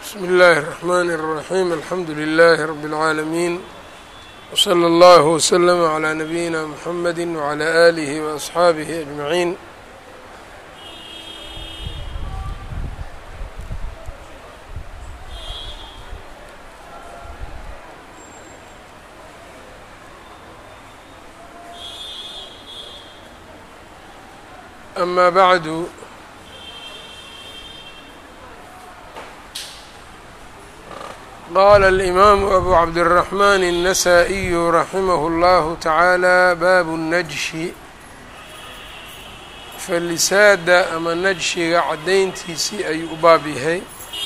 bsmi اllahi الرحmn الرaحيم alxamdu لlh رb العaalمين وslى اllه وslm عlى نabيina mحamd وعlى آlih وأصxaabih أجمعين أma bعd qala الإmam أbu cabdالرaحman النasائي raximah اllah taعaalى bab الnajshi falisaada ama najshiga caddayntiisii ayuu u baab yahay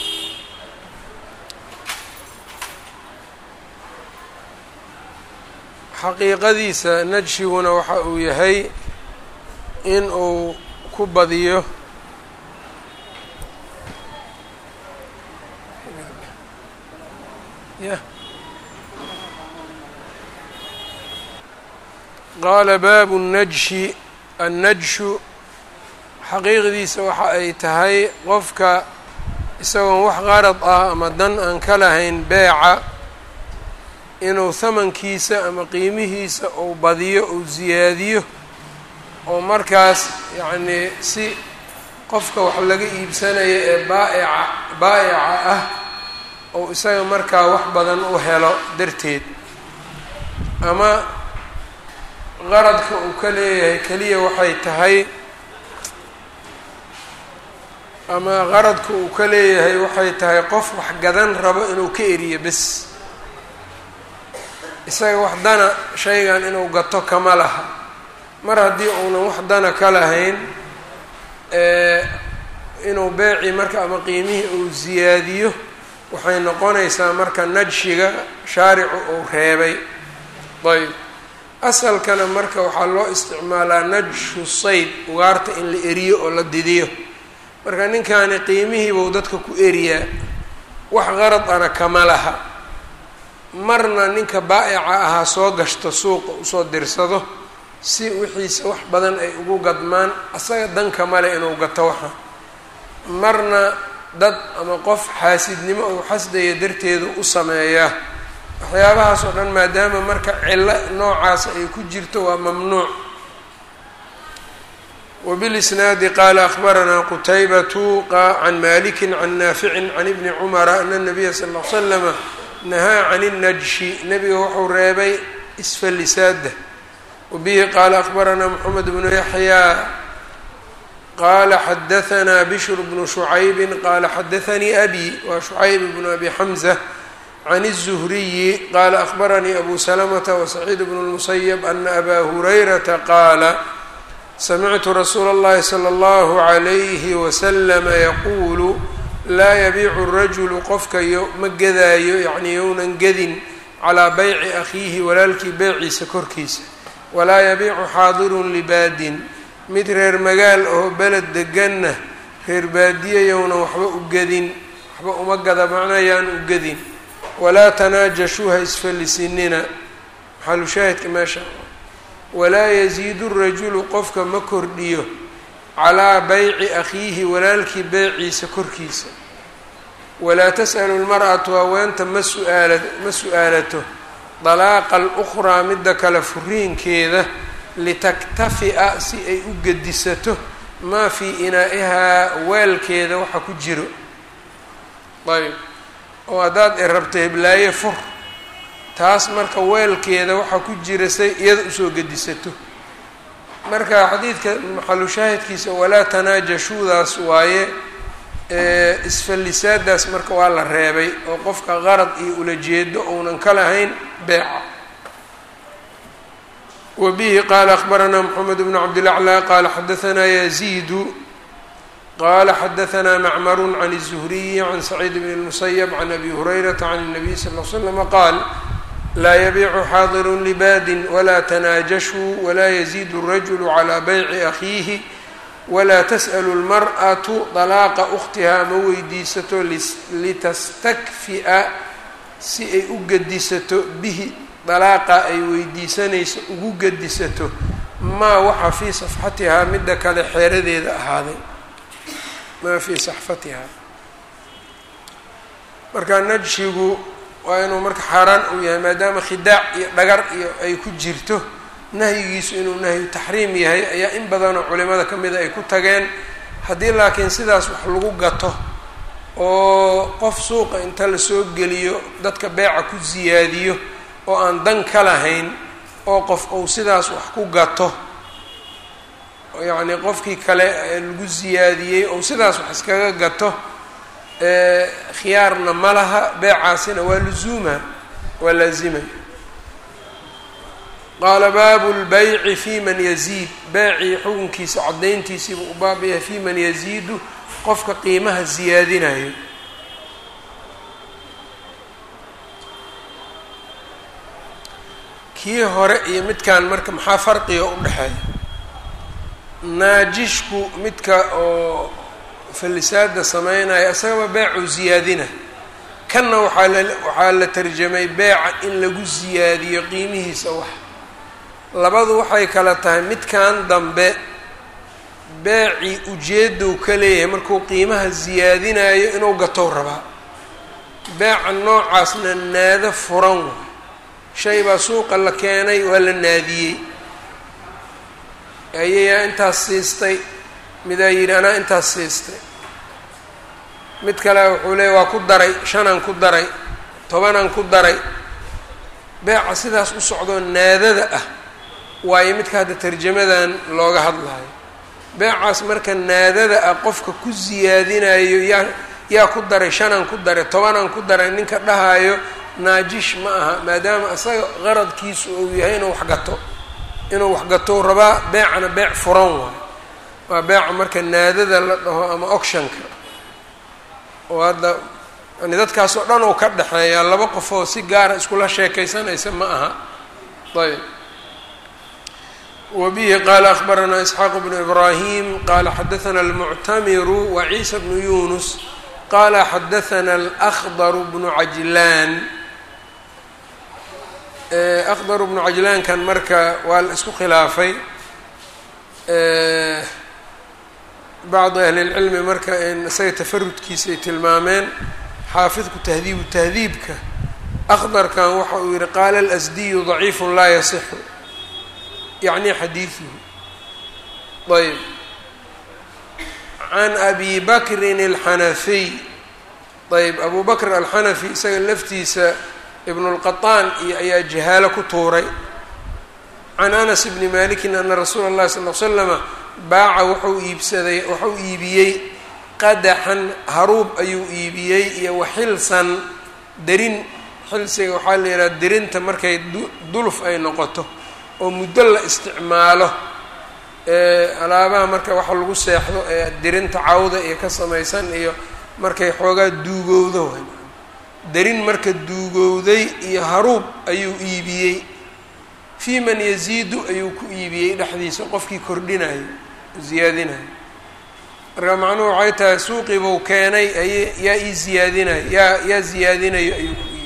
xaqiiqadiisa najshiguna waxa uu yahay in uu ku badiyo qaala baabu الnajshi annajshu xaqiiqdiisa waxa ay tahay qofka isagoon wax qarad ah ama dan aan ka lahayn beeca inuu hamankiisa ama qiimihiisa uu badiyo uu siyaadiyo oo markaas yacnii si qofka wax laga iibsanaya ee baaica baa'ica ah ou isaga markaa wax badan u helo darteed ama qaradka uu ka leeyahay keliya waxay tahay ama qaradka uu ka leeyahay waxay tahay qof wax gadan rabo inuu ka eriyo bes isaga wax dana shaygan inuu gato kama laha mar haddii uunan wax dana ka lahayn inuu beeci marka ama qiimihii uu siyaadiyo waxay noqonaysaa marka najshiga shaaricu uu reebay ayb asalkana marka waxaa loo isticmaalaa najshu sayd ugaarta in la eriyo oo la didiyo marka ninkani qiimihiibuu dadka ku eriyaa wax qarad ana kama laha marna ninka baa'ica ahaa soo gashto suuqa usoo dirsado si wixiisa wax badan ay ugu gadmaan asaga danka male inuu gato waxa marna dad ama qof xaasidnimo uu xasdaya darteedu u sameeyaa waxyaabahaas oo dhan maadaama marka cillo noocaas ay ku jirto waa mamnuuc wbilisnaadi qaala akhbaranaa qutaybatu can maliki can naaficin can ibni cumara ana nabiya sal l slama nahaa can اnnajshi nebiga wuxuu reebay isfalisaada wbihi qaala akhbaranaa mxamed bnu yaxyaa qala xadahanaa bishr bnu shucaybi qaala xadaanii abi waa shucayb bnu abi xamza can الzuhriyi qaala akhbaranii abu salamata wasaciid bnu اlmusayb ana abaa hurayrata qaala samictu rasuula اllahi salى اllahu عalayhi waslama yaquulu laa yabiicu rajulu qofka ma gedaayo yacnii younan gedin calaa bayci akhiihi walaalkii beyciisa korkiisa walaa yabiicu xaadirun libaadin mid reer magaal oo beled deganna reer baadiyayowna waxba u gedin waxba uma gada macnayaan u gedin walaa tanaajashuu ha isfallisinina maxalushaahidka meesha walaa yasiidu rajulu qofka ma kordhiyo calaa bayci akhiihi walaalkii beyciisa korkiisa walaa tas'alu lmar'atu haweenta ma suaala ma su-aalato dalaaqa alukhraa midda kale furiinkeeda litaktafi'a si ay u gedisato maa fii inaa'ihaa weelkeeda waxa ku jiro ayb oo haddaad i rabto heblaaye fur taas marka weelkeeda waxaa ku jira say iyada usoo gedisato marka xadiidka maxalu shaahidkiisa walaa tanaajashuudaas waaye isfallisaadaas marka waa la reebay oo qofka qarad iyo ulajeedo ounan ka lahayn beeca wa bihi qaala akhbaranaa moxamed bnu cabdilaclaa qaala xadahanaa yaziidu qaala xadahanaa macmaru can الzuhriyi can saciid bn اlmusayb can abi hurayrata can الnabiy sal l slama qaal laa yabiicu xaadiru libaadin walaa tanaajashuu walaa yaziidu الrajulu calى bayci akhiihi walaa tas'lu اlmar'atu dalaaqa ukhtihaa ma weydiisato litastakfi'a si ay u gedisato bihi dalaaqa ay weydiisanayso ugu gedisato maa waxa fii safxatihaa midda kale xeeradeeda ahaaday maa fii saxfatihaa marka najshigu waa inuu marka xaaraan uu yahay maadaama khidaac iyo dhagar iyo ay ku jirto nahyigiisu inuu nahyu taxriim yahay ayaa in badanoo culimada ka mida ay ku tageen haddii laakiin sidaas wax lagu gato oo qof suuqa inta lasoo geliyo dadka beeca ku siyaadiyo oo aan dan ka lahayn oo qof uu sidaas wax ku gato yacnii qofkii kale lagu siyaadiyey ou sidaas wax iskaga gato khiyaarna ma laha beecaasina waa luzuuma waa laazima qaala baabu lbayci fi man yaziid beecii xukunkiisa caddayntiisiibuu u baab yahay fi man yaziidu qofka qiimaha siyaadinayo kii hore iyo midkan marka maxaa farqiga u dhexeeya naajishku midka oo fallisaada sameynaya isagaba beecuu siyaadina kanna waxaa la waxaa la tarjamay beeca in lagu siyaadiyo qiimihiisa wax labadu waxay kala tahay midkan dambe beecii ujeedow ka leeyahay markuu qiimaha siyaadinayo inuu gatow rabaa beeca noocaasna naado furan waay shay baa suuqa la keenay waa la naadiyey ayayaa intaas siistay midaa yidhi anaa intaas siistay mid kale wuxuu leeyay waa ku daray shanaan ku daray tobanaan ku daray beeca sidaas u socdoo naadada ah waayo midka hadda tarjamadan looga hadlayo beecaas marka naadada ah qofka ku siyaadinayo yaa yaa ku daray shanaan ku daray tobanaan ku daray ninka dhahayo naajish ma aha maadaama isaga qaradkiisu uu yahay inuu waxgato inuu waxgatou rabaa beecana beec furan waayo waa beeca marka naadada la dhaho ama ocshanka oo hadda yani dadkaas oo dhan uu ka dhexeeyaa laba qofoo si gaara iskula sheekaysanaysa ma aha ayb wbihi qala akhbaranaa isxaaq bnu ibrahim qala xadaana almuctamiru wa ciisa bnu yunus qala xadaana alakhdar bnu cajlaan akhdar bnu cajlaankan marka waa la isku khilaafay bacdi ahli اlcilmi marka isaga tafarudkiisa ay tilmaameen xaafidku tahdiibu tahdiibka akhdarkan waxa uu yihi qaala alasdiyu ضaciif laa yasixu yacni xadiiduhu ayb can abi bakrin alxanafiy ayb abu bakr alxanafi isaga laftiisa ibn اlqaطaan iyo ayaa jahaalo ku tuuray can anas bni malikin ana rasuula اllahi sal l slama baaca wuxuu iibsaday wuxuu iibiyey qadaxan haruub ayuu iibiyey iyo waxilsan derin xilsiga waxaa la yidhaha derinta markay duluf ay noqoto oo muddo la isticmaalo alaabaha marka waxa lagu seexdo ee derinta cawda iyo ka samaysan iyo markay xoogaa duugowdo way derin marka duugowday iyo haruub ayuu iibiyey fii man yaziidu ayuu ku iibiyey dhexdiisa qofkii kordhinayo ziyaadinayo marka macnuhu waxay tahay suuqiibuu keenay ay yaa ii ziyaadinayo yaa yaa ziyaadinayo ayuu ku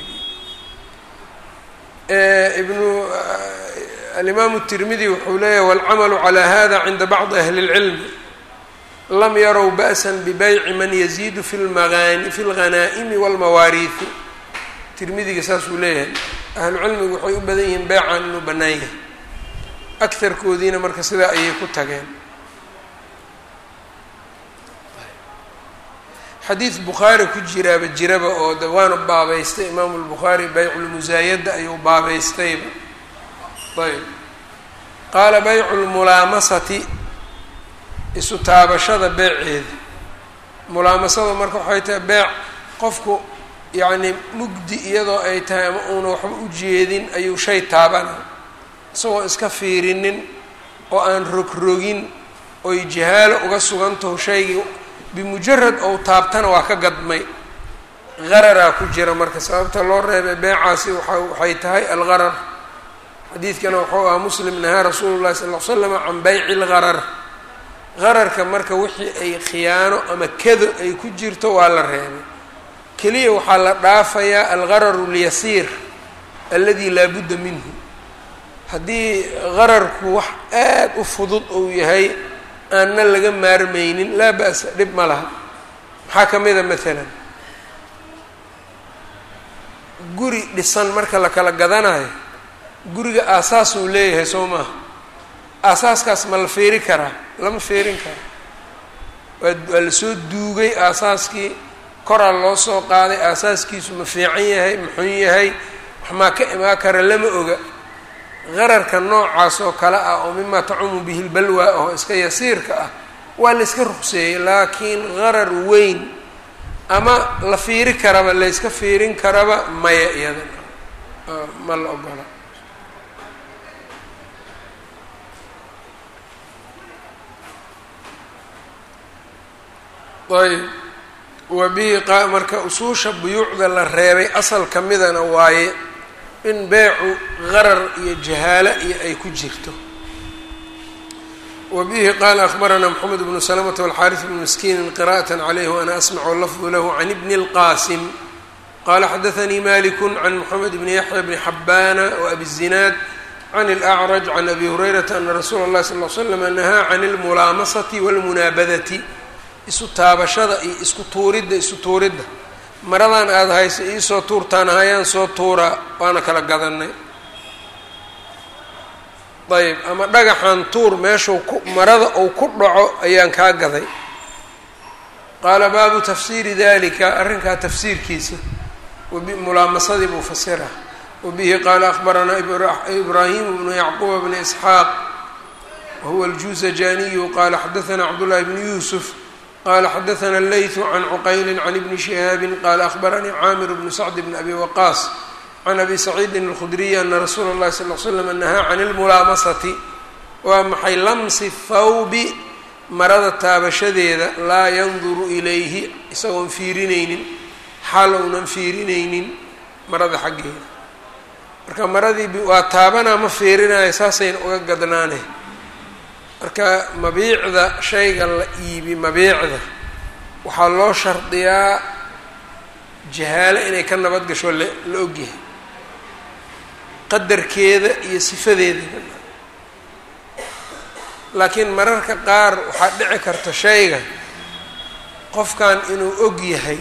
iibiyey ibnu alimaamu الtirmidi wuxuu leeyahy wاlcamalu calى hada cinda bacdi ahli اlcilmi lam yarow ba'sa bbayci man yaziidu fi lmaani fi اlghanaa'imi wاlmawaariihi tirmidiga saasuu leeyahay ahlu cilmigu waxay u badan yihiin beecan inuu bannaan yahay akarkoodiina marka sidaa ayay ku tageen xadiid bukhaari ku jiraaba jiraba oo de waana baabeystay imaamu lbukhaari bayculmusaayada ayuu baabeystayba ayb qaala baycu lmulaamasati isu taabashada beeceeda mulaamasada marka waxay tahay beec qofku yacni mugdi iyadoo ay tahay ama uuna waxba u jeedin ayuu shay taabana isagoo iska fiirinin oo aan rogrogin oy jahaalo uga sugantaho shaygii bimujarad ou taabtana waa ka gadmay qararaa ku jira marka sababta loo reebay beecaasi waa waxay tahay algarar xadiidkana wuxuu ahaa muslim nahaa rasuulu llahi sal l slam can bayci lgarar qararka marka wixii ay khiyaano ama kado ay ku jirto waa la reebay keliya waxaa la dhaafayaa algararu lyasiir aladi laa budda minhu haddii qararku wax aad u fudud uu yahay aanna laga maarmaynin laa ba'sa dhib ma laha maxaa ka mida maalan guri dhisan marka la kala gadanayo guriga aasaas uu leeyahay soo maaha aasaaskaas ma la feeri karaa lama feerin karo waa waa lasoo duugay aasaaskii koraa loo soo qaaday aasaaskiisu ma fiican yahay maxun yahay waxmaa ka imaa kara lama oga qararka noocaas oo kale ah oo mimaa tacumu bihi lbalwa oo iska yasiirka ah waa la yska ruqseeyey laakiin qarar weyn ama la fiiri karaba layska fiirin karaba maya iyada ma la ogola ayb wa bihi qa marka usuusha buyuucda la reebay asal ka midana waaye in beecu qarar iyo jahaalo iyo ay ku jirto wa bihi qaala akhbaranaa moxamed bnu salamata walxaaris bnu miskiinin qira'at calayh waana asmacu lafdu lahu can ibni اlqaasim qala xadaanii maliku can moxamed bni yaxya bni xabbaana waabi zinaad can اlأcraj can abi hurayrata ana rasuula اllahi sal l slam nahaa can اlmulaamasati wاlmunaabadati isu taabashada iyo isku tuuridda isu tuuridda maradan aada haysa iisoo tuurtaan hayaan soo tuuraa waana kala gadanay ayb ama dhagaxan tuur meeshuu ku marada uu ku dhaco ayaan kaa gaday qaala baabu tafsiiri dalika arrinkaa tafsiirkiisa mulaamadii buu fasira wabihi qaala akhbaranaa ibraahimu bnu yacquuba bni isxaaq wahuwa aljuuzajaniyu qaala xadaanaa cabdullahi bni yuusuf qala xadaana leytu can cuqayli can ibni shihaabi qaala ahbaranii caamir bnu sacd bn abi waqaas can abi saciidin alkhudriyi ana rasuula اllahi sal l slam nahaa can ilmulaamasati waa maxay lamsi thawbi marada taabashadeeda laa yanduru ilayhi isagoon fiirinaynin xaal ounan fiirinaynin marada xaggeeda marka maradii waa taabanaa ma fiirinayo saasayna uga gadnaane marka mabiicda shayga la iibi mabiicda waxaa loo shardiyaa jahaalo inay ka nabad gasho la la ogyahay qadarkeeda iyo sifadeeda laakiin mararka qaar waxaa dhici karta shayga qofkan inuu og yahay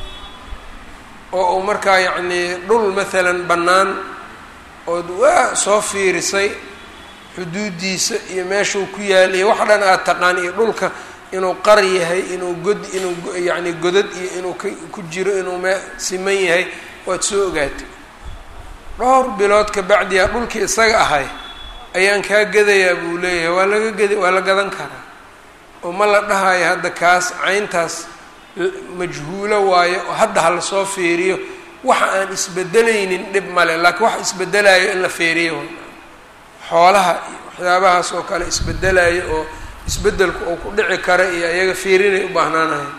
oo uu markaa yacnii dhul maalan bannaan ood waa soo fiirisay xuduudiisa iyo meeshuu ku yaal iyo wax dhan aada taqaan iyo dhulka inuu qar yahay inuu god inuu yacni godad iyo inuu k ku jiro inuu me siman yahay waad soo ogaatay dhowr bilood ka bacdiyaa dhulkii isaga ahay ayaan kaa gadayaa buu leeyahay waa laga geda waa la gadan karaa oo ma la dhahayo hadda kaas cayntaas majhuulo waayo oo hadda ha lasoo fiiriyo waxa aan isbedelaynin dhib male laakiin waxa isbedelayo in la feeriyo xoolaha iyo waxyaabahaas oo kale isbedelayo oo isbedelku uu ku dhici kara iyo iyaga fiirinay u baahnaanahay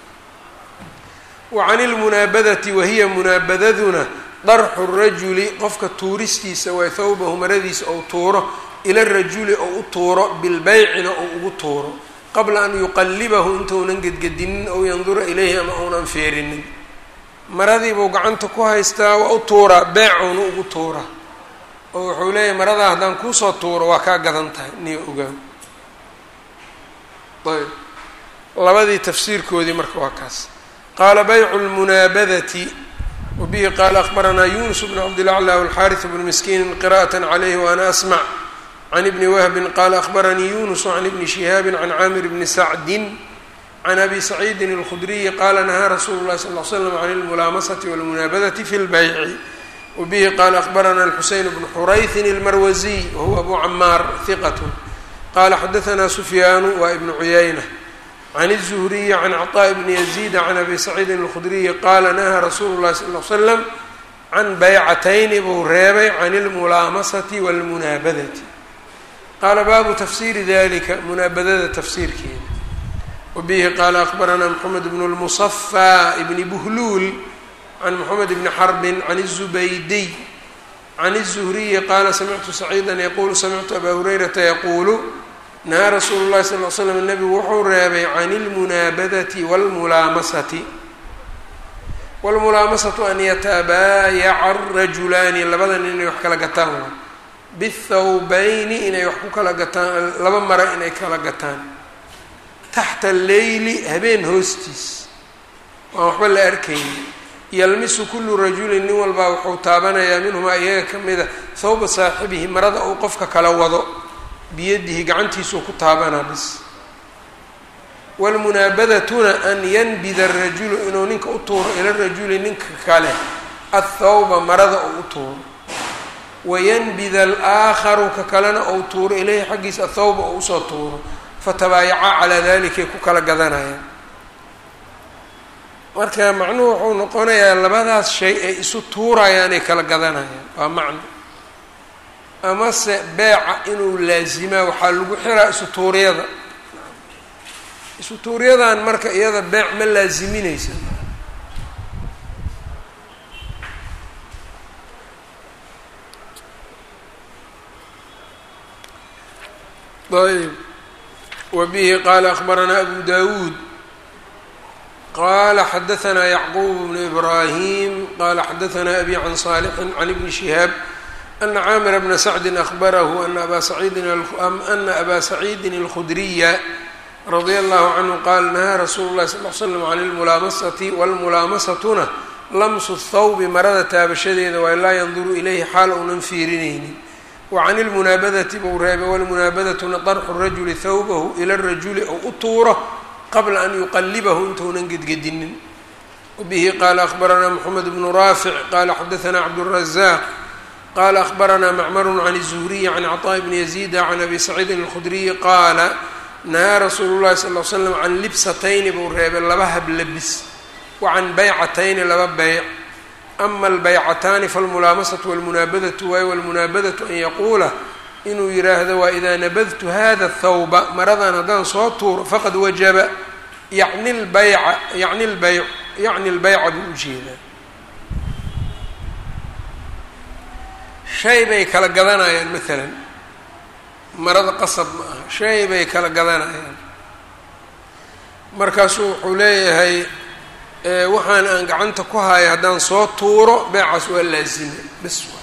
wa can ilmunaabadati wahiya munaabadaduna darxu rajuli qofka tuuristiisa waa thawbahu maradiisa ou tuuro ila rajuli ou u tuuro bilbeycina ou ugu tuuro qabla an yuqallibahu intounan gedgedinin ou yandura ilayhi ama ounan feerinin maradiibuu gacanta ku haystaa waa u tuuraa beecouna ugu tuuraa oo wuxuu leeyahay maradaa haddaan kuusoo tuuro waa kaa gadan tahay niyo ogaan ayb labadii tafsiirkoodii marka waa kaas qaala baycu lmunaabadati wabihi qaala akbaranaa yunus bnu cabdilacla walxaariث bnu miskiini qira'at calayhi waana asmac can ibni wahbin qaala akbaranii yunus can ibni shihaabi can caamir bni sacdin can abi saciidin اlkhudriyi qaala nahaa rasuulu اlahi sal l slam can اlmulaamasati wاlmunaabadati fi اlbayci wbihi qaala akbarana alxuseyn bnu xurayhin اlmarwasiy wahuwa abu camaar hiqat qala xadaanaa sufyaanu waa ibnu cuyayna can الzuhriyi can cطaaء bni yaziida can abi saciidin اlkhudriyi qaala nahaa rasuulu اlahi sal l slam can baycatayni buu reebay can اlmulaamasati wاlmunaabadati qaala baabu tafsiiri dalika munaabadada tafsiirkeeda wabihi qaala akbaranaa mxamed bnu اlmusafى bni buhluul can mxamed bni xarbin can الzubaydiy can الzuhriyi qaala samictu saciida yaquulu samictu abaa hurayrata yaquulu nahaa rasuulu اlahi sal l slam nebigu wuxuu reebay can اlmunaabadati wاlmulaamasati wاlmulaamasatu an yatabaayaca الrajulaani labada nin inay wax kala gataan waa bithawbayni inay wax ku kala gataan laba mara inay kala gataan taxta alleyli habeen hoostiis waan waxba la arkayni yalmisu kullu rajulin nin walbaa wuxuu taabanayaa minhumaa iyaga ka mida hawba saaxibihi marada uu qofka kala wado biyadihi gacantiisuu ku taabanaa bis wlmunaabadatuna an yanbida arajulu inuu ninka u tuuro ila rajuli ninka kale athawba marada uu u tuuro wayanbida alaakharu ka kalena ou tuuro ilayhi xaggiisa athawba ou usoo tuuro fatabaayacaa calaa dalikay ku kala gadanayaan marka macnuhu wuxuu noqonayaa labadaas shay ay isu tuurayaanay kala gadanayaan waa macno amase beeca inuu laasimaa waxaa lagu xiraa isu tuuryada isu tuuryadan marka iyada beec ma laasiminaysa ayb wbihi qala akbaranaa abu dawuud qala xadaanaa yacquub bnu ibrahim qala xadaanaa abi can saalixin can ibni shihaab ana caamira bna sacdi ahbarahu ana aba saciidin اlkhudriya radia allahu canhu qaal nahaa rasuulu lahi sal l slam can lmulaamasati wlmulaamasatuna lamsu thawbi marada taabashadeeda waa laa yanduru ilayhi xaal uunan fiirinaynin wacan ilmunaabadati buu reebay walmunaabadatuna darxu rajuli thawbahu ila rajuli ou u tuuro qabla an yuqalibahu intuunan gedgedinin wabihi qaala ahbaranaa moxamed bnu raafic qala xadaanaa cabdurazaaq qala ahbaranaa macmaru can الzuhriyi can cطaaء bni yaziida can abi saciidin اlkhudriyi qaala nahaa rasuulu llahi sal l slam can libsatayni buu reebay laba hablabis wa can baycatayni laba beyc ama albaycataani falmulaamasatu walmunaabadatu waay walmunaabadatu an yaquula inuu yidhaahdo waa idaa nabadtu hada thawba maradan haddaan soo tuuro faqad wajaba yacni lbayca yani lbayc yacni lbayca buu ujeedaa shay bay kala gadanayaan maalan marada qasab ma aha shay bay kala gadanayaan markaasuu wuxuu leeyahay waxaan aan gacanta ku haya haddaan soo tuuro beecaas waa laazima bis waa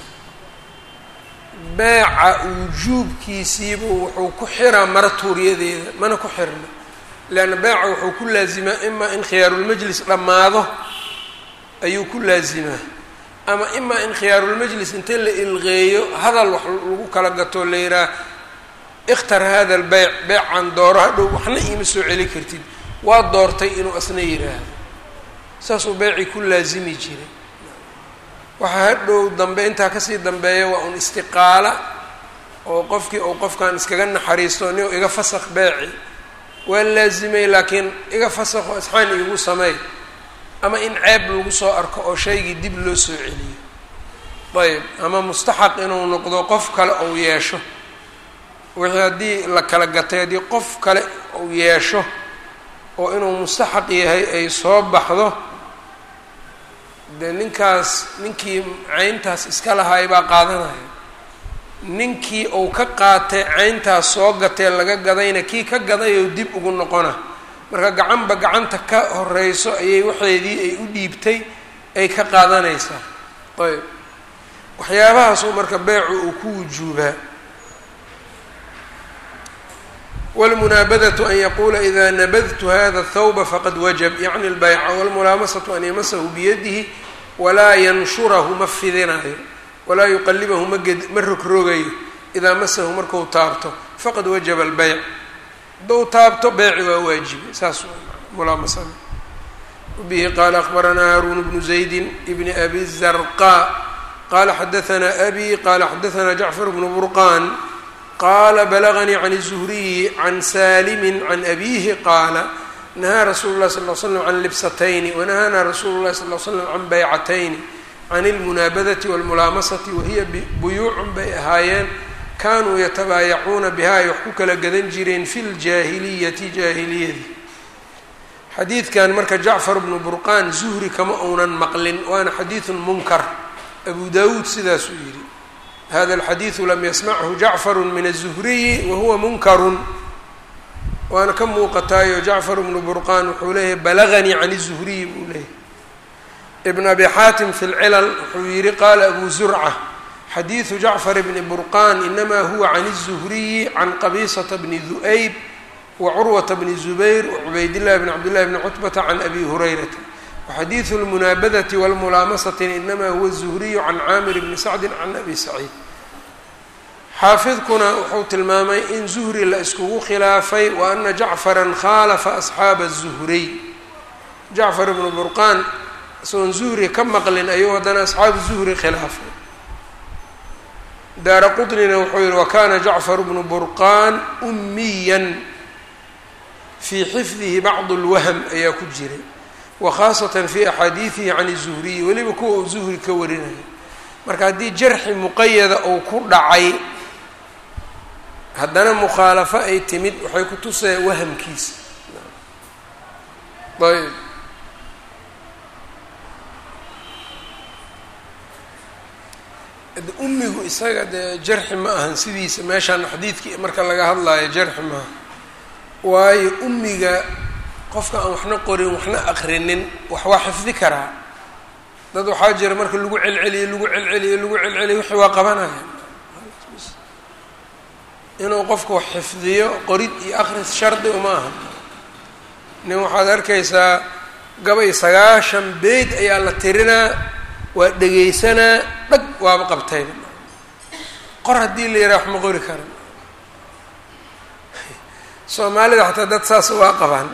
beeca wujuubkiisiibu wuxuu ku xiraa mara tuuryadeeda mana ku xirna leanna beeca wuxuu ku laazimaa imaa in khiyaarulmajlis dhammaado ayuu ku laazimaa ama imaa in khiyaarulmajlis inta la ilqeeyo hadal wax lagu kala gato la yihaah ikhtar hada albeyc beecan dooro hadhow waxna iima soo celi kartid waa doortay inuu asna yidhaahdo saasuu beecii ku laazimi jiray waxaa hadhow dambe intaa kasii dambeeya waa un istiqaala oo qofkii uu qofkan iskaga naxariisto nin iga fasakh beeci waa laazimay laakiin iga fasakho asxaan iigu sameey ama in ceeb lagu soo arko oo shaygii dib loo soo celiyo ayb ama mustaxaq inuu noqdo qof kale ou yeesho wixii haddii la kala gatay haddii qof kale uu yeesho oo inuu mustaxaq yahay ay soo baxdo dee ninkaas ninkii cayntaas iska lahaay baa qaadanaya ninkii uu ka qaatay cayntaas soo gatee laga gadayna kii ka gadayou dib ugu noqona marka gacanba gacanta ka horeyso ayay waxeedii ay u dhiibtay ay ka qaadanaysaa ayb waxyaabahaasuu marka beecu uu ku wujuubaa wlmunaabadatu an yaquula ida nabadtu hada thawba faqad wajab yacni lbayca walmulaamasatu an yamasahu biyadihi walaa yanshurahu ma fidinayo walaa yuqalibahu maged ma rogrogayo idaa masahu marku taabto faqad wajaba albeyc hadduu taabto beeci waa waajibay saas mulaamasada bihi qaala akbaranaa haarun bnu zaydi bni abi zarqa qala xadaanaa abi qala xadaanaa jacfar bnu burqan qala balaganii can الzuhriyi can salimi can abihi qaala nahaa rasuulu lahi sal l slam can libsatayni wanahaanaa rasuulu lahi sal l slam can baycatayni can اlmunaabadati wاlmulaamasati wahiya buyuucun bay ahaayeen kanuu yatabaayacuuna biha ay wax ku kala gadan jireen fi ljaahiliyati jaahiliyadii xadiidkan marka jacfar bnu burqaan zuhri kama uunan maqlin waana xadiidu munkar abu dawuud sidaasuu yidhi hada alxadiidu lam yasmachu jacfaru min aلzuhriyi wahuwa munkarun waana ka muuqataayo jacfar bnu burqaan wuxuu leeyahay balaganii can الzuhriyi buu leeyahay ibn abi xaatim fi lcilal wuxuu yihi qaala abu zurca xadiidu jacfar bni burqaan inama huwa can الzuhriyi can qabisata bni du'ayb wa curwata bni zubayr wa cubaydillahi bni cabdillahi bni cutbata can abi hurayrata waxadiidu اlmunaabadati wاlmulaamasatin inamaa huwa zuhriyu can caamir bni sacdi can abi saciid xaafidkuna wuxuu tilmaamay in zuhri la iskugu khilaafay wa ana jacfara khaalafa asxaaba الzuhriy jacfar ibnu burqaan isagoon zuhri ka maqlin ayuu haddana asxaabu zuhri khilaafay daara qطnina wuxuu yihi wakana jacfar bnu burqaan umiyan fii xifdihi bacd اlwahm ayaa ku jiray wakhaasatan fi axaadiidihi can الzuhriyi weliba kuwa uu zuhri ka warinaya marka haddii jarxi muqayada uu ku dhacay haddana mukhaalafo ay timid waxay ku tusaya wahamkiisa ayb umigu isaga dee jarxi ma ahan sidiisa meeshaan xadiidkii marka laga hadlaayo jarxi maaha waayo umiga qofka aan waxna qorin waxna aqrinin wax waa xifdi karaa dad waxaa jira marka lagu celceliyo lagu celceliyo lagu celceliyo wixii waa qabanaya inuu qofku wax xifdiyo qorid iyo akris shardi uma aha nin waxaad arkaysaa gabay sagaashan beyd ayaa la tirinaa waa dhegaysanaa dhag waaba qabtayba qor haddii la yidhaha wax ma qori karan soomaalida xataa dad saas waa qabaan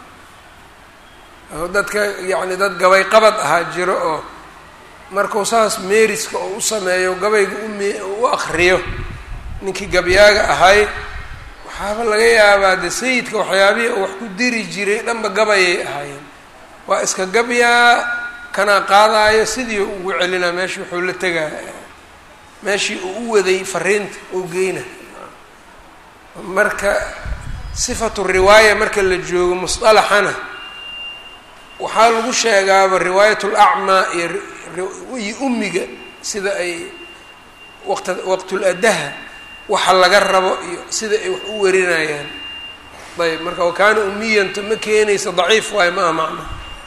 dadka yacni dad gabay qabad ahaa jiro oo markuu saas meeriska oo u sameeyo gabayga umi u akriyo ninkii gabyaaga ahay waxaaba laga yaabaa de sayidka waxyaabihii oo wax ku diri jiray dhanba gabayay ahaayeen waa iska gabyaa kanaa qaadaayo sidii ugu celinaa meeshii wuxuu la tegaa meeshii uu u waday fariinta uu geyna marka sifatu riwaaya marka la joogo musطalaxana waxaa lagu sheegaaba riwaayat lacmaa iyo iyo umiga sida ay waqt waqtuladaha waxa laga rabo iyo sida ay wax u warinayaan ayb marka wakaana umiyanta ma keenaysa daciif waayo ma aha macna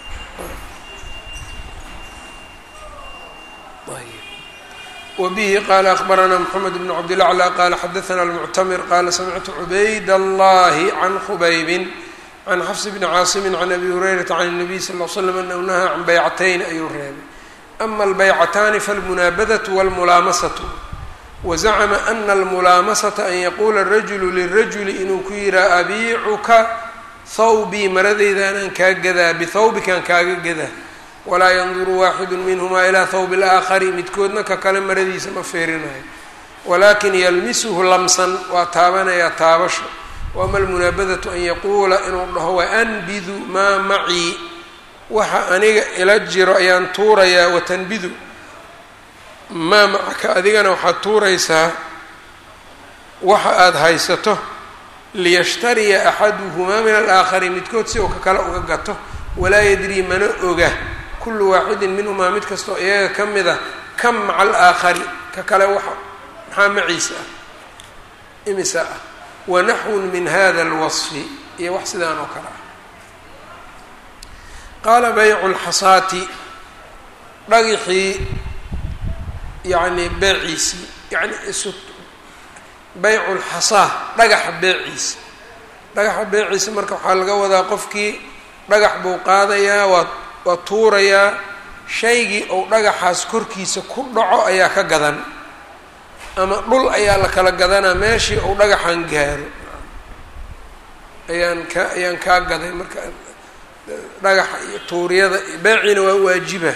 wbihi qala akbarana mxamed bn cabdilaclى qala xadaana almuctamir qala samictu cubayd allahi can khubaybin can xafs bni caasimi can abi hurayrata can الnabiy sal l slam anahu nahaa can baycatayn ayuu reebay ama albaycataani falmunaabadatu wاlmulaamasatu wazacma ana almulaamasata an yaquula rajulu lirajuli inuu ku yihaa abiicuka thawbii maradayda anaan kaa gadaa bithawbikaan kaaga gadaa walaa yanduru waaxidu minhumaa ilaa thawbi اlaakhari midkoodna ka kale maradiisa ma feerinayo walakin yalmisuhu lamsan waa taabanayaa taabasho waama almunaabadatu an yaquula inuu dhaho waanbidu maa macii waxa aniga ila jiro ayaan tuurayaa watanbidu maa macaka adigana waxaad tuuraysaa waxa aada haysato liyashtariya axaduhumaa min alaakhari midkood si uu ka kale uga gato walaa yadrii mana oga kullu waaxidin minhumaa mid kastoo iyaga ka mid a kam maca alaakhari ka kale waxa maxaa maciisa ah imisa ah wanaxwun min hada alwasfi iyo wax sidaan oo kale ah qaala baycu lxasaati dhagixii yacni beeciisii yani isu baycu lxasaa dhagaxa beeciisa dhagaxa beeciisa marka waxaa laga wadaa qofkii dhagax buu qaadayaa waa waa tuurayaa shaygii ou dhagaxaas korkiisa ku dhaco ayaa ka gadan ama dhul ayaa la kala gadanaa meeshii ou dhagaxan gaaro ayaan ka ayaan kaa gaday marka dhagaxa iyo tuuriyada beeciina waa waajiba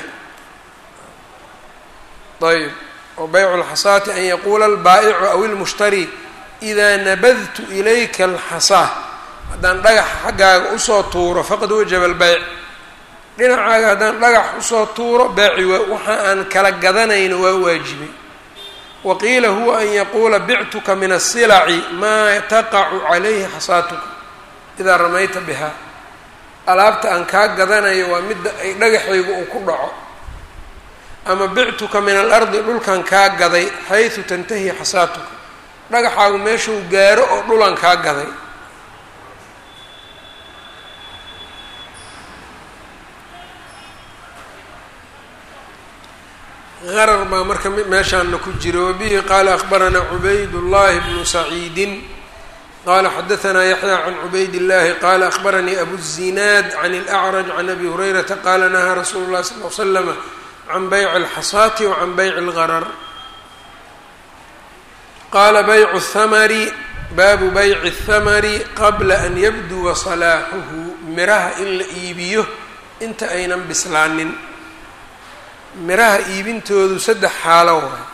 ayb oo baycu lxasaati an yaquula albaa'icu aw ilmushtari idaa nabadtu ilayka alxasaa haddaan dhagaxa xaggaaga usoo tuuro faqad wajaba albeyc dhinacaaga haddaan dhagax usoo tuuro beeci waa waxa aan kala gadanayno waa waajibay wa qiila huwa an yaquula bictuka min asilaci maa taqacu calayhi xasaatuka idaa ramayta bihaa alaabta aan kaa gadanayo waa midda ay dhagaxaygu uu ku dhaco ama bictuka min alardi dhulkan kaa gaday xaysu tantahi xasaatuka dhagaxaagu meeshuu gaaro oo dhulan kaa gaday qarar baa marka meeshaana ku jira wabihi qaala akbaranaa cubayd llahi bnu saciidin qala xadaثna yaحyى can cubayd الlahi qala akhbaranii abu الzinaad can اlأcraj can abi hurayrata qala nahaa rasuulu الlahi sal ly slm can bayc اlxasaati wacan bayc اlgarar qala baycu الhamri baabu bayci الhamri qabla an yabduwa salaaxuhu miraha in la iibiyo inta aynan bislaanin miraha iibintoodu saddex xaalo waay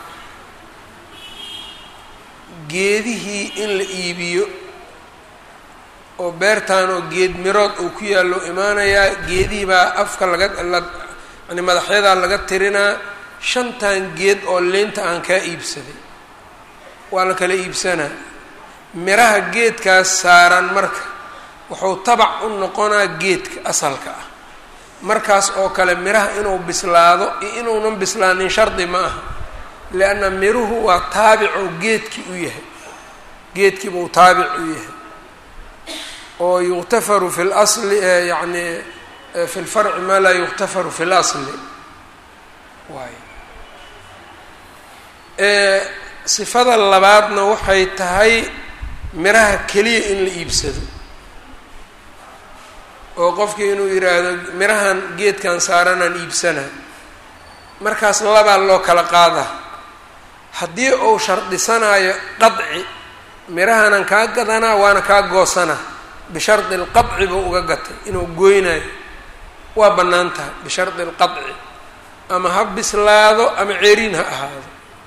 geedihii in la iibiyo oo beertaan oo geed mirood uu ku yaallo imaanayaa geedihii baa afka laga la yani madaxyadaa laga tirinaa shantan geed oo leynta aan kaa iibsaday waa la kala iibsanaa miraha geedkaas saaran marka wuxuu tabac u noqonaa geedka asalka ah markaas oo kale miraha inuu bislaado iyo inuunan bislaanin shardi ma aha lianna miruhu waa taabicoo geedkii u yahay geedkii buu taabic u yahay oo yuqtafaru fi lasli yacni fi lfarci maa laa yuqtafaru fi lasli waay sifada labaadna waxay tahay miraha keliya in la iibsado oo qofkii inuu yidhaahdo mirahan geedkan saaranaan iibsanaa markaas labaa loo kala qaadaa haddii uu shardisanayo qadci mirahanan kaa gadanaa waana kaa goosanaa bishardi lqadci buu uga gatay inuu gooynayo waa bannaan tahay bishardi lqadci ama ha bislaado ama ceeriin ha ahaado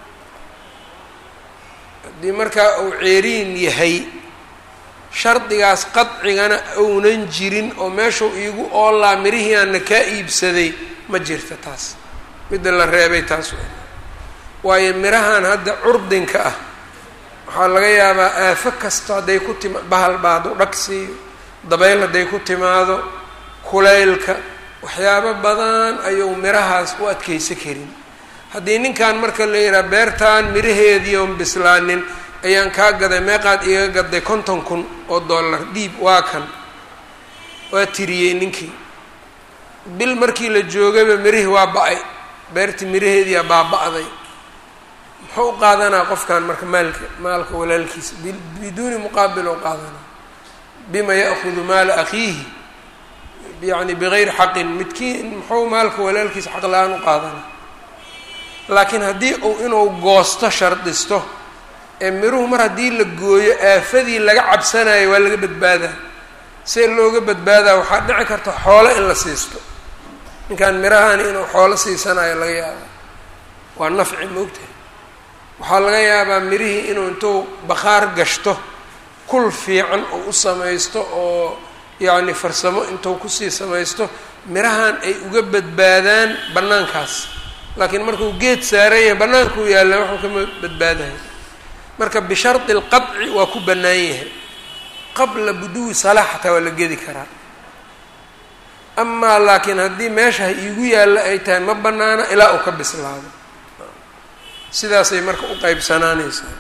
haddii markaa uu ceeriin yahay shardigaas qadcigana ounan jirin oo meeshuu iigu oolaa mirihii aanna kaa iibsaday ma jirta taas midda la reebay taas w waayo mirahan hadda curdinka ah waxaa laga yaabaa aafo kasta hadday ku tima bahal baa hadduu dhag siiyo dabayl hadday ku timaado kulaylka waxyaabo badan ayuu mirahaas u adkeysa karin haddii ninkan marka la yidhaha beertan miraheedii oon bislaanin ayaan kaa gaday meeqaad iga gaday konton kun oo dollar dhiib waa kan waa tiriyey ninkii bil markii la joogayba mirihii waa ba-ay beertii miraheediiaa baaba-day muxuu u qaadanaa qofkan marka maalka maalka walaalkiisa biduuni muqaabil oo qaadanaa bima ya'hudu maala akhiihi yacni bigayri xaqin midkiin muxuu maalka walaalkiisa xaq la-aan u qaadanaa laakiin haddii uu inuu goosto shardisto ee miruhu mar haddii la gooyo aafadii laga cabsanayo waa laga badbaadaa see looga badbaadaa waxaa dhici karta xoolo in la siisto ninkan mirahani inuu xoolo siisanayo laga yaabaa waa nafci moogtahay waxaa laga yaabaa mirihii inuu intuu bakhaar gashto kul fiican oo u samaysto oo yacni farsamo intuu kusii samaysto mirahan ay uga badbaadaan bannaankaas laakiin markuu geed saaran yahay bannaankuu yaalla waxuu kama badbaadayo marka bishardi alqadci waa ku bannaan yahay qabla buduwi salaax xataa waa la gedi karaa amaa laakiin haddii meesha ha iigu yaalla ay tahay ma bannaana ilaa uu ka bislaado sidaasay marka u qeybsanaanaysaa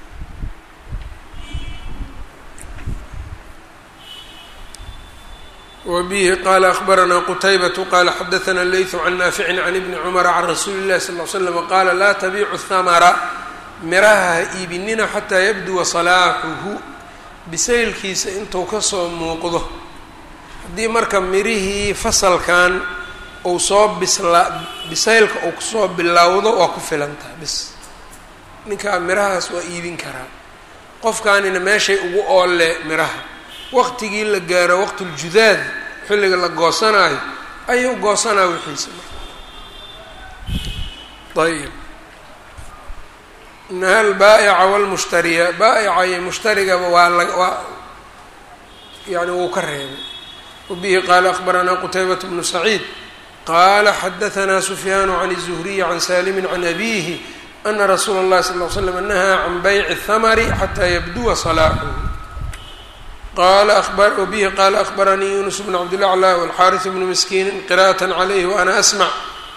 wbihi qala akhbaranaa qutaybatu qala xadaثna leytu can naaficin can ibni cumara can rasuuli اllahi sal ly slam qaala laa tabiicu hamara miraha ha iibinina xataa yabduwa salaaxuhu bisaylkiisa intuu kasoo muuqdo haddii marka mirihii fasalkan uu soo bislaa bisaylka uu kusoo bilowdo waa ku filan tahay bis ninkaa mirahaas waa iibin karaa qofkaanina meeshay ugu oolle miraha waqtigii la gaaro waqtuljudaad xilliga la goosanaayo ayuu goosanaa wixiisa ayib naha albaa'ica walmushtariya baa'ica iyo mushtarigaba waa la waa yani wuu ka reebay wabihi qaala akhbaranaa qutaybat bnu saciid qaala xadahanaa sufyaanu can الzuhriyi can salimi can abihi ana rasuula اllahi sal ly slam nahaa can bayci اthamari xataa yabduwa salaaxuhu qala wbihi qala akhbaranii yunus bn cabdilaclى wاlxariث bnu miskiini qira'aة عalayh waana asmع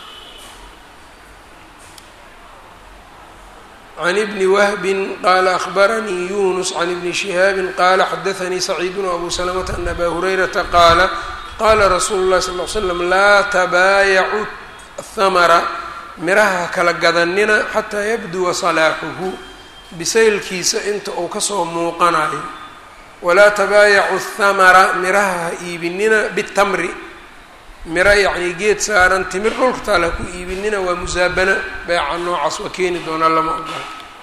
can ibni wahbi qala akhbaranii yunus can ibni shihaabi qala xadaثanii saciid abu slmta an aba hurayrata qaala qala rasuulu اlahi sal ly slam laa tabaayacu hamra miraha kala gadanina xataa yabduwa salaaxuhu bisaylkiisa inta uu kasoo muuqanayo walaa tabaayacu thamara miraha ha iibinina bitamri miro yacnii geed saaran timir dhulka taal ha ku iibinina waa musaabana beeca noocaas waa keeni doonaa lama ogola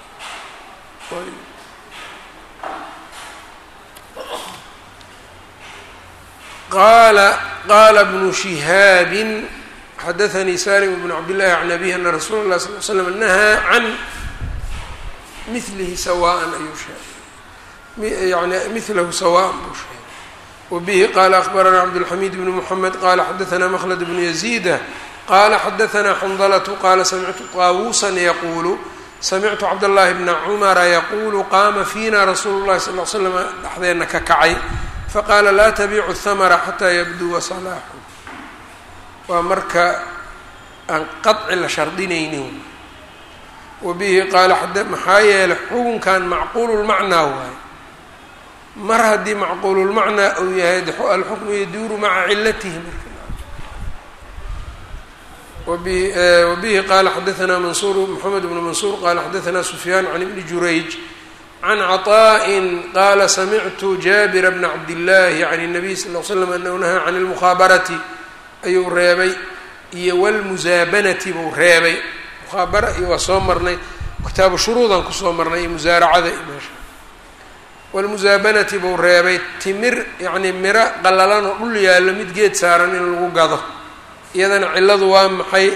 qaala qaala bnu shihaabin xadaanii salim bnu cabdillahi can abihi ana rasuula اlah sal l slam nahaa can milihi sawaan ayuu sheegay yani milahu sawaan buu sheegay wbihi qala akbarana cabdالxamid bn mحamed qala xadaثna mklد bn يزيda qala xadaثna xndlة qala samictu طaawusa yaqulu samictu cabdالlahi bna cmra yaqulu qama fina rasuulu الlahi sal ل slm dhexdeena ka kacay faqala la tabicu الthmra xatى yabduwa صlaxu waa marka aan qaطci la shardinaynin wabihi qaala maxaa yeelay xukunkan macquul lmacnaa waaye mar haddii macquululmacnaa uu yahay alxukmu yaduuru maca cilatihi wabihi qaala xadaثna mansur mxamed bnu mansuur qala xadaثna sufyaan can ibni jurayj can caطaءi qala samictu jaabira bna cabdillaahi can الnabiy sal l slam anahu nahaa can اlmukhaabarati ayuu reebay iyo wاlmusaabanati buu reebay mukhaabara iyo waa soo marnay kitaabu shuruudan kusoo marnay iyo musaaracada iyo meesha wlmusaabanati buu reebay timir yacnii miro qallalan oo dhul yaallo mid geed saaran in lagu gado iyadana cilladu waa maxay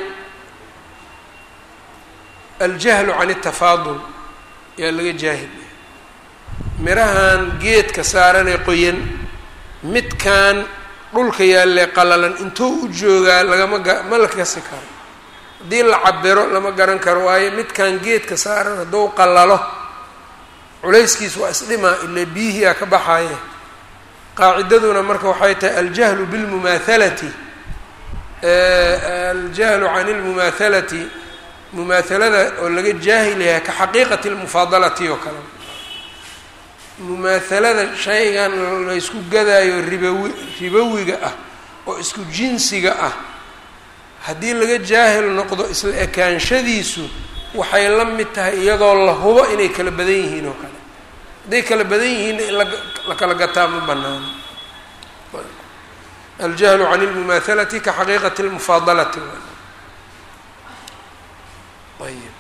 aljahlu can اtafaadul yaa laga jaahil mirahan geedka saaranee qoyan midkan dhulka yaallee qallalan intuu u joogaa lagama ga ma la kasi karo haddii la cabiro lama garan karo waayo midkan geedka saaran hadduu qallalo culayskiis waa isdhimaa ila biyihiia ka baxaye qaacidaduna marka waxay tahay aljahlu bilmumaahalati aljahlu can lmumaahalati mumaahalada oo laga jaahil yahay ka xaqiiqati lmufaadalati oo kale mumaahalada shaygan laysku gadaayo ribawi ribowiga ah oo isku jinsiga ah haddii laga jaahil noqdo isla ekaanshadiisu waxay la mid tahay iyadoo la hubo inay kala badan yihiin oo kale hadday kala badan yihiinna in la kala gataa ma banaano aljahlu can lmumaahalati ka xaqiiqati lmufaadalati ayb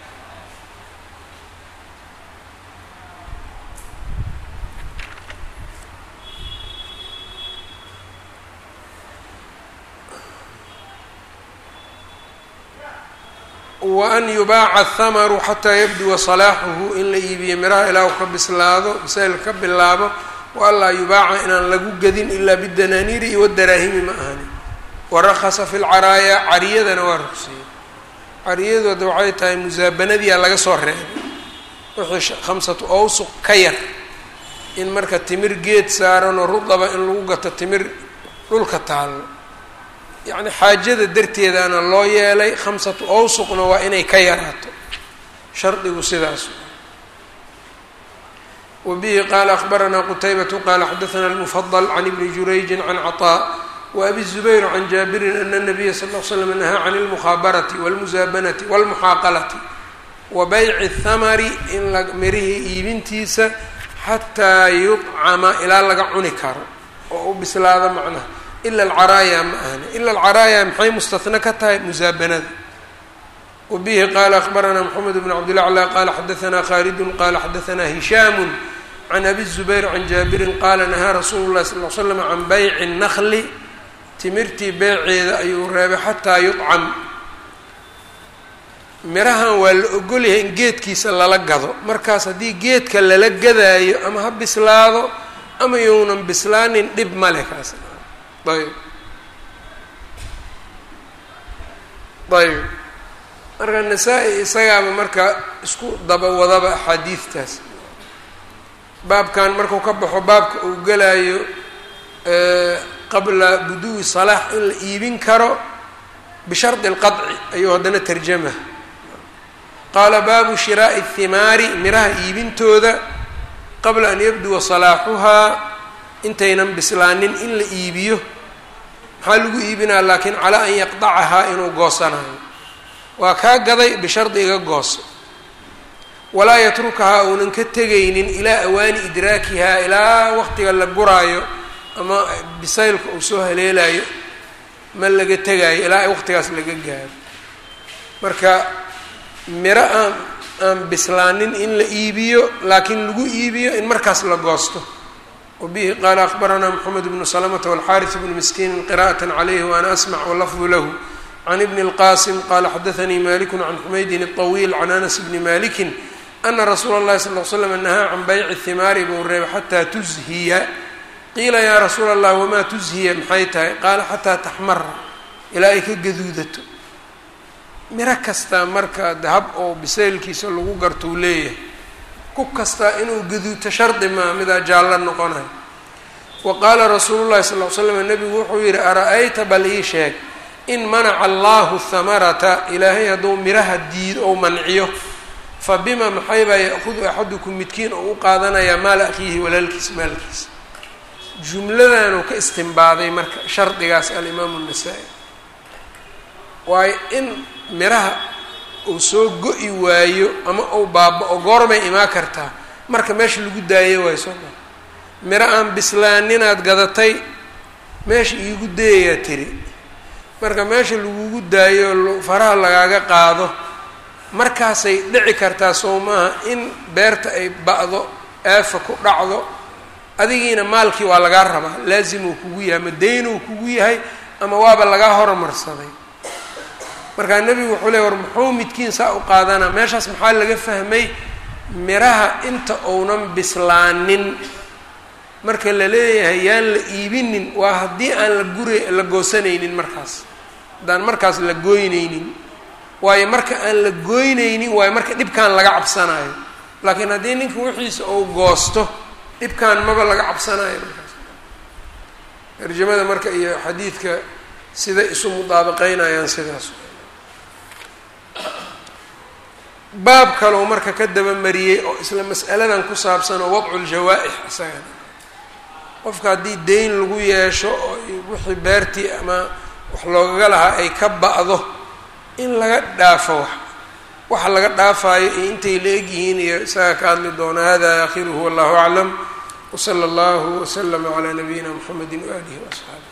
waan yubaaca athamaru xataa yabduwa salaaxuhu in la iibiyo miraha ilaa u ka bislaado bisayl ka bilaabo wa anlaa yubaaca inaan lagu gedin ilaa bidanaaniiri iyo wadaraahimi ma ahani warakasa fi lcaraaya cariyadana waa rugsiyey cariyadooda waxay tahay musaabanadiia laga soo reebay wixii khamsatu awsuq ka yar in marka timir geed saaranoo rudaba in lagu gato timir dhulka taallo yacni xaajada darteedaana loo yeelay khamsatu awsuqna waa inay ka yaraato shardigu sidaas wa bihi qaala akhbaranaa qutaybatu qaala xadaثana almufadl can ibni jurayjin can caطaa wa abi zubayr can jaabirin ana nabiya sal l slam nahaa can اlmukhaabarati wاlmusaabanati wاlmuxaaqalati wa bayci اthamari in la mirihii iibintiisa xataa yudcama ilaa laga cuni karo oo u bislaado macnaha ila alcaraaya ma ahni ila alcaraaya maxay mustahna ka tahay musaabanada wa bihi qaala akhbaranaa moxamed bn cabdilaclى qaala xadaanaa khaalidun qaala xadaanaa hishaamu can abi zubayr can jaabirin qaala nahaa rasuulu llahi sal l slam can bayci الnakli timirtii beeceeda ayuu reebay xataa yudcam mirahan waa la ogolyahay in geedkiisa lala gado markaas haddii geedka lala gadaayo ama ha bislaado ama younan bislaanin dhib male kaas ayb ayb marka nasaa-i isagaaba marka isku daba wadaba axaadiidtaas baabkan markuu ka baxo baabka uu gelaayo qabla buduwi salaax in la iibin karo bishardi اlqaطci ayuu haddana tarjama qaala baabu shiraaءi الhimaari miraha iibintooda qabla an yabduwa salaaxuhaa intaynan bislaanin in la iibiyo maxaa lagu iibinaa laakiin calaa an yaqdacahaa inuu goosanayo waa kaa gaday bishardi iga gooso walaa yatrukahaa uunan ka tegaynin ilaa awaani idraakihaa ilaa waqtiga la guraayo ama bisaylka uu soo haleelayo ma laga tegaayo ilaa waqtigaas laga gaaro marka miro aan aan bislaanin in la iibiyo laakiin lagu iibiyo in markaas la goosto wabihi qaala akbaranaa moxamed bnu salamata walxaaris bnu miskiinin qira'at calayhi waana asmac walafdu lahu can ibni اlqasim qala xadaanii maliku can xumaydin الطawiil can anas bni maliki ana rasuula اllahi sal l slam nahaa can bayci himaari buu reebay xataa tuzhiya qiila yaa rasuula allah wamaa tuzhiya maxay tahay qaala xataa taxmara ilaa ay ka gaduudato miro kastaa marka dahab oo bisaylkiisa lagu gartou leeyahay ku kastaa inuu gaduuto shardi maa midaa jaallo noqonayo wa qaala rasuulu llahi sal l slam nebigu wuxuu yihi ara-ayta bal ii sheeg in manaca allahu hamarata ilaahay hadduu miraha diido ou manciyo fa bima maxaybaa ya-hudu axadukum midkiin oo u qaadanayaa maala akhiihi walaalkiis maalkiisa jumladanuu ka istimbaaday marka shardigaas alimaamu nasaa-i waayo in miraha uu soo go-i waayo ama uu baaba-o goormay imaa kartaa marka meesha lagu daayo waayo soo maa miro aan bislaaninaad gadatay meesha iigu dayayaa tiri marka meesha lagugu daayo faraha lagaaga qaado markaasay dhici kartaa soo maaha in beerta ay ba-do aafa ku dhacdo adigiina maalkii waa lagaa rabaa laazimuu kugu yahay ama daynuu kugu yahay ama waaba lagaa hormarsaday markaa nebigu wuxuu leey war muxuu midkiin saa u qaadanaa meeshaas maxaa laga fahmay miraha inta uunan bislaanin marka la leeyahay yaan la iibinin waa haddii aan la gura la goosanaynin markaas haddaan markaas la gooynaynin waayo marka aan la gooynaynin waayo marka dhibkaan laga cabsanayo laakiin haddii ninka wixiisa uu goosto dhibkaan maba laga cabsanayo markaas tarjamada marka iyo xadiidka siday isu mudaabaqeynayaan sidaas baab kaloo marka ka dabamariyey oo isla mas'aladan ku saabsan oo wadcu ljawaa-ix isagana qofka haddii deyn lagu yeesho oo wixii beertii ama wax loogaga lahaa ay ka ba-do in laga dhaafo wax waxa laga dhaafaayo iyo intay la egyihiin iyo isaga ka hadli doona hada aakhiruhu wallahu aclam wsala allahu waslama calaa nabiyina mxamedi waaalihi waasxaabi